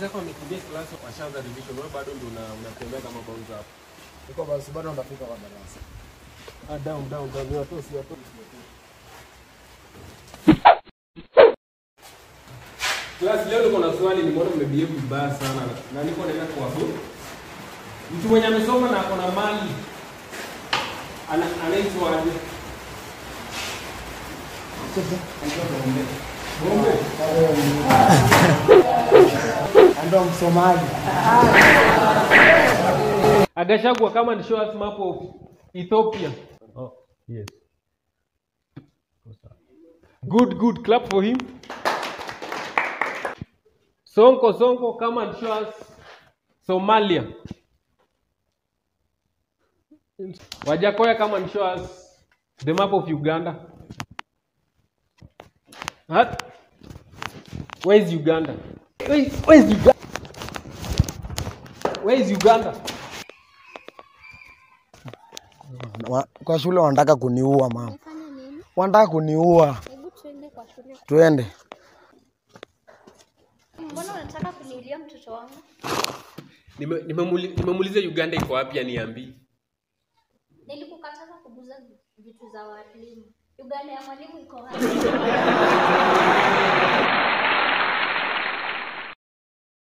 Wenzako wamekimbia klasi washaanza revision, wewe bado ndio una- unatembea kama bouncer hapo. Niko basi bado ndafika kwa darasa. Ah, down down down, watosi watosi. Class leo niko na swali, nimeona mmebehave vibaya sana na niko naenda kuwabu. Mtu mwenye amesoma na ako na mali ana anaitwa aje? Anaitwa Bombe. Bombe. Ndio msomaji. Agashagwa kama ni show us map of Ethiopia. Oh, yes. Good, good. Clap for him. Sonko, Sonko, come and show us Somalia. Wajakoya, come and show us the map of Uganda. Huh? Where is Uganda? Where is, where is Uganda? Where is Uganda? Wa- Kwa shule wanataka kuniua mama. Nifanye nini? Wanataka kuniua. Hebu tuende kwa shule. Twende. Mbona unataka kuniulia mtoto wangu? Nime- nimemuli- Nimemuuliza Uganda iko wapi aniambii. Nilikukataza kuguza vitu za walimu. Uganda ya mwalimu iko wapi?